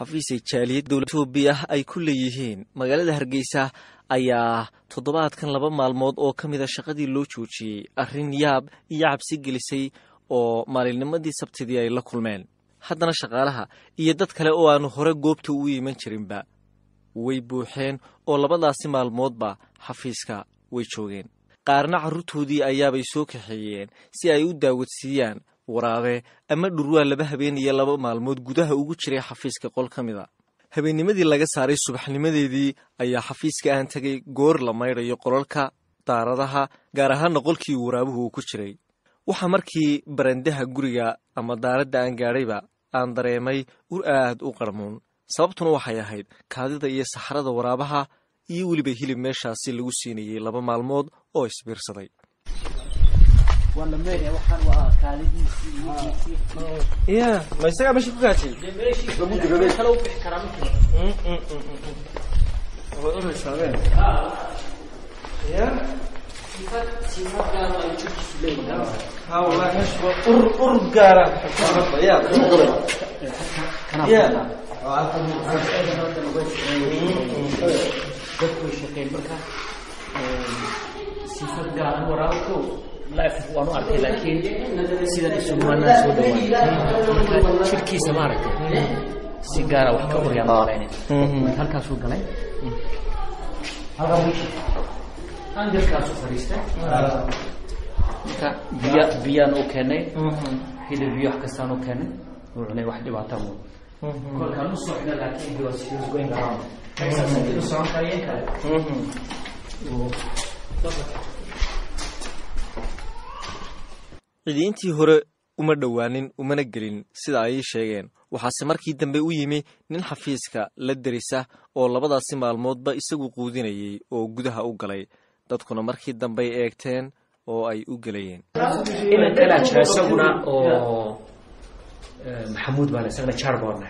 xafiis ay jaaliyad dowlad etoobiya ay ku leeyihiin magaalada hargeysa ayaa toddobaadkan laba maalmood oo ka mid a shaqadii loo joojiyey arrin yaab iyo cabsi gelisay oo maalinnimadii sabtidii ay la kulmeen haddana shaqaalaha iyo dad kale oo aanu hore goobta u iman jirinba way buuxeen oo labadaasi maalmoodba xafiiska way joogeen qaarna carruurtoodii ayaabay soo kaxeeyeen si ay u daawadsiiyaan waraabe ama dhurwaa laba habeen iyo laba maalmood gudaha ugu jiray xafiiska qol ka mid a habeennimadii laga saaray subaxnimadeedii ayaa xafiiska aan tegay goor la maydhayo qolalka daaradaha gaar ahaanna qolkii waraabuhu uu ku jiray waxaa markii barandaha guriga ama daaradda aan gaadhayba aan dareemay ur aad u qarmuun sababtuna waxay ahayd kaadida iyo saxrada waraabaha iyo weliba hilib meeshaasi lagu siinayey laba maalmood oo isbiirsaday ma isagaa meesha ku gaajay ur gaara dadku way shaqeen marka sifad gaaran waraabko life waan u arkay laakiin sidan isugumaanaa soo dhawaan jirkiisa maaragtay si gaara wax ka qoryaan malaynin marka halkaasuu galay angelkaasuu fadhiistay marka biya biyaan u keenay hilib biyo wax kastaan u keenay uu cunay wax dhibaata mu kolkaan usoo xidha laakiin he was he was going around inuu socon karayeen kale cidiintii hore uma dhowaanin umana gelin sida ay ii sheegeen waxaase markii dambe u yimi nin xafiiska la derisa oo labadaasi maalmoodba isagu quudinayay oo gudaha u galay dadkuna markii dambey eegteen oo ay u gelayeen inan kalaa jira isaguna oo maxamuud baan isagana jarborna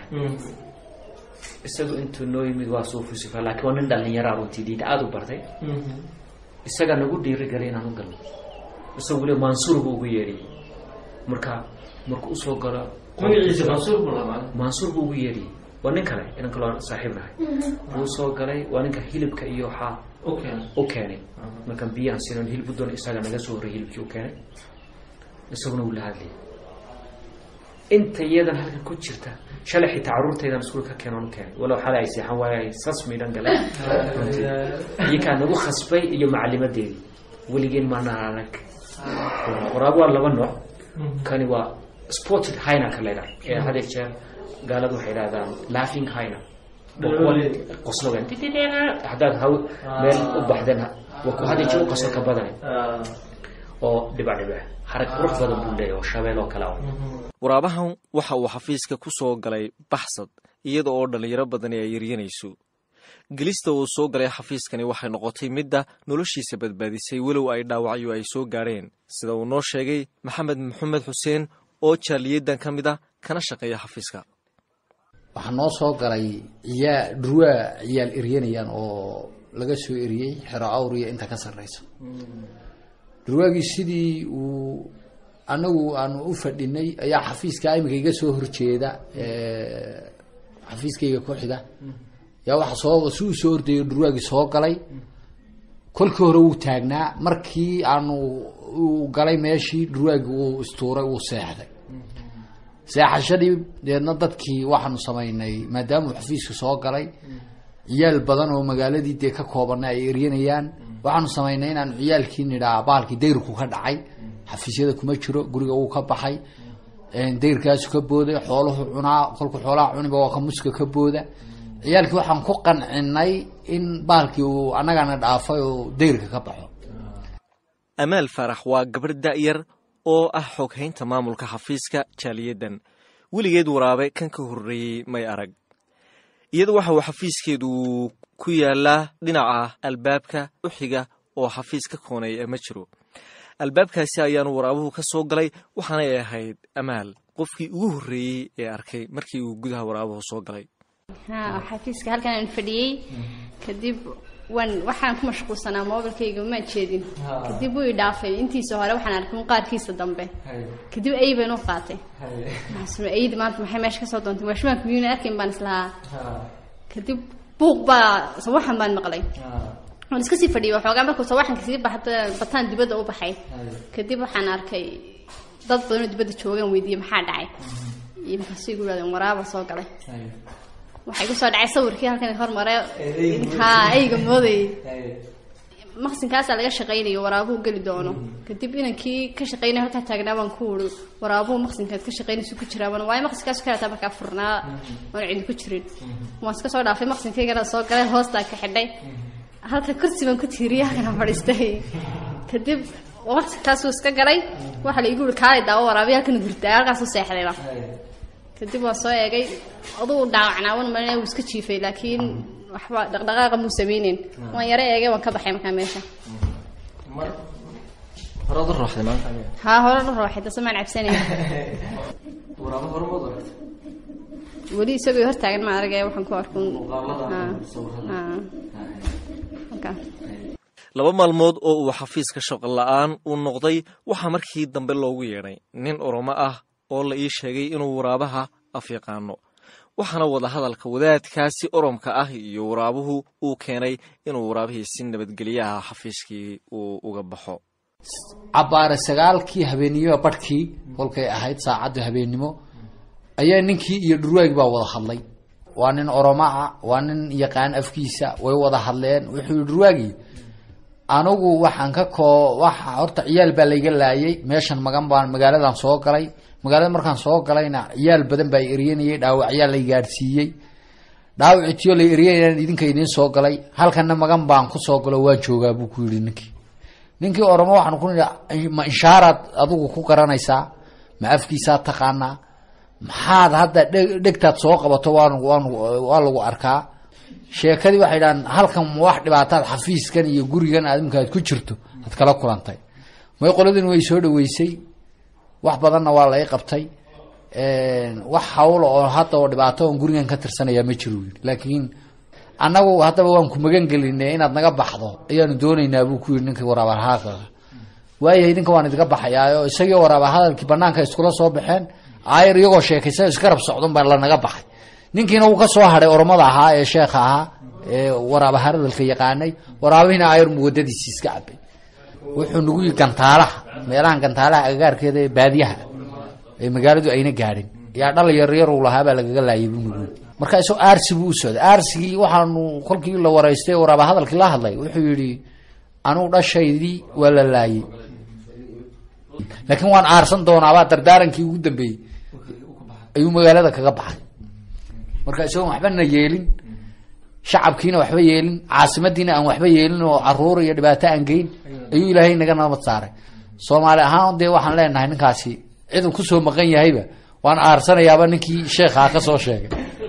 isagu intuu noo yimid waa suufusifa laakiin waa nin dhalinyaraa runtii diinta aada u bartay isagaa nagu dhiirigelay inaan u galno isagu weli mansuur buu ugu yeedhiyey marka marku usoo galo magaciisa mansuur buu mansuur buu ugu yeedhiyey waa nin kale inan kaloo saaxiib nahay wuu soo galay waa ninka hilibka iyo waxaa u keenay markaan biyaan sinon hilib doon isaga naga soo horrey hilibkii u keenay isaguna wuu la hadlayay inta iyadan halkan ku jirta shalay xitaa carruurtaydan iskuul ka keenan u keenay walow xalay ay seexan waayo ay sas midhan galeen iyakaa nagu khasbay iyo macalimadeedii weligeen maana arag waraabo waa laba nooc kani waa sported hyna ka leedahay ee hadeer jeer gaaladu waxay idhahdaan laughing hyna qoslogan haddaad haw meel u baxdeen waa ku hadeer jeer u qosol ka badanay oo dhibac dhibac harag qurux badan buu leeyahay oo shabeel oo kale ah waraabahan waxa uu xafiiska ku soo galay baxsad iyada oo dhallinyaro badani ay yaryanayso gelista uu soo galay xafiiskani waxay noqotay midda noloshiisa badbaadisay walow ay dhaawacyo ay soo gaadheen sida uu noo sheegay maxamed maxamed xuseen oo jaaliyadan ka mid a kana shaqeeya xafiiska waxaa noo soo galay ciyaa dhurwaa ciyaal eryanayaan oo laga soo eriyey xero awriya inta ka sarreysa dhurwaagii sidii uu anagu aanu u fadhinay ayaa xafiiska imika iga soo horjeeda xafiiskayga ku xiga yaa waxa soo si uu soo ordayo dhurwaagii soo galay kolkii hore wuu taagnaa markii aanu uu galay meeshii dhurwaagii uu istuuray uu seexday seexashadii deedna dadkii waxaanu samaynay maadaama uu xafiiska soo galay ciyaal badan oo magaaladii dee ka koobana ay eryanayaan waxaanu samaynay inaanu ciyaalkii nidhaa baalkii dayrku ka dhacay xafiisyada kuma jiro guriga wuu ka baxay dayrkaasu ka booday xooluhu cunaa kolku xoolaha cuniba waa ka muska ka booda ciyaalkii waxaan ku qancinay in baalkii uu annagana dhaafay oo dayrka ka baxo amaal faarax waa gabarh da'yar oo ah xoghaynta maamulka xafiiska jaaliyadan weligeed waraabe kan ka horreeyey may arag iyada waxa uu xafiiskeedu ku yaalaa dhinaca albaabka u xiga oo xafiis ka kooneeya ma jiro albaabkaasi ayaanu waraabuhu ka soo galay waxaanay ahayd amaal qofkii ugu horreeyey ee arkay markii uu gudaha waraabuhu soo galay xafiiska halkan aan fadhiyey kadib waan waxaan ku mashquulsanaa moobilkayga maan jeedin kadib wuu i dhaafay intiisa hore waxaan arkay un qaarkiisa dambe kadib ay baan u qaatay maxaa aydi maanta maxay meesha kasoo doontay waashmaanka miyuuna arkayn baan islahaa kadib buuq baa sawaxan baan maqlay waan iska sii fadhiyay waxoogaa markuu sawaxanka sii baxda bataan dibadda u baxay kadib waxaan arkay dad badanoo dibadda joogaan weydiiyey maxaa dhacay iyo markaasuu igu yidhahdeen waraaba soo galay waxay ku soo dhacay sawirkii halkan hormare haa ayga moodayay maqsinkaasaa laga shaqaynayo waraabuhu geli doono kadib inankii ka shaqaynaya halkaa taagnaa baan ku uri waraabuhu maqsinkaad ka shaqaynaysu ku jiraa baan waayo maqsinkaasu kalataa markaa furnaa oon cidi ku jirin waan iska soo dhaafay maqsinkaygana soo galay hoostaa ka xidhay halka kursi baan ku tiiriyay halkana fadhiistay kadib maqsinkaasuu iska galay waxaa la igu uri kaalay daawo waraabiya halkan hurdaa halkaasuu seexdayba kadib waa soo eegay aduu dhaawacnaawan malina wuu iska jiifay laakiin waxba dhaqdhaqaaqa muu sameyneyn waan yaro eegay waan ka baxay markaa meesha horaad u rooxday maanta haa hore u rooxay dase maan cabsanayn waraabo hore maad aragtay weli isagoo hortaagan ma aragay waxaan ku arkun halkaa laba maalmood oo uu xafiiska shaqo la-aan uu noqday waxaa markii dambe loogu yeedhay nin oromo ah oo la ii sheegay inuu waraabaha af yaqaano waxaana wadahadalka wadaadkaasi oromka ah iyo waraabuhu uu keenay inuu waraabihii si nabadgelyaha xafiiskii uu uga baxo cabbaare sagaalkii habeennimo barhkii kolkay ahayd saacadda habeennimo ayaa ninkii iyo dhurwaagi baa wada hadlay waa nin oromo ah waa nin yaqaan afkiisa way wada hadleen wuxuu yihi dhurwaagi anigu waxaan ka koo waxa horta ciyaal baa layga laayay meeshan magan baan magaaladan soo galay magaalada markaan soo galayna ciyaal badan baa eryanayay dhaawacyaa lay gaadhsiiyey dhaawacitiyo lay eryanayaan idinka idiin soo galay halkana magan baan kusoo galo waa joogaa buu ku yihi ninkii ninkii oromo waxaan ku nihi ma inshaaraad adigu ku garanaysaa ma afkiisaad taqaanaa maxaad hadda dhe dhegtaad soo qabato waan waan waa lagu arkaa sheekadii waxay dhahaan halkan ma wax dhibaataad xafiiskan iyo gurigan aad imika aad ku jirto aad kala kulantay may qoladin way soo dhaweysay wax badanna waa la i qabtay wax hawla oo hadda oo dhibaato oon gurigan ka tirsanayaa ma jiro yii laakiin annagu haddaba waan ku magan gelinay inaad naga baxdo ayaanu doonaynaa buu ku yihi ninkii waraabahadalka waayahay idinka waan idinka baxayaayo isagii waraabahadalkii banaanka iskula soo baxeen aayar iyagoo sheekaysa iskarab socdon baa lanaga baxay ninkiina wuu ka soo hadhay oromada ahaa ee sheekha ahaa ee waraabahadalka yaqaanay waraabihiina aayar mu wadadiisi iska cabay wuxuu nagu yii gantaalaha meelahan gantaalaha agagaarkeeda ee baadiyaha ee magaaladu ayna gaadhin yaa dhal yaryar uu lahaa baa lagaga laayay buu nagu yii marka isagoo aarsi buu u socday aarsigii waxaanu kolkii la waraystay waraaba hadalkii la hadlay wuxuu yidhi anugu dhashaydii waa la laayay laakiin waan aarsan doonaabaa dardaarankii ugu dambeeyey ayuu magaalada kaga baxay marka isagoon waxbana yeelin shacabkiina waxba yeelin caasimadiina aan waxba yeelin oo caruur iyo dhibaato aan geyn ayuu ilaahay naga nabad saaray soomaali ahaan dee waxaan leenahay ninkaasi ciduu kusoo maqan yahayba waan aarsanayaaba ninkii sheekhaa ka soo sheegay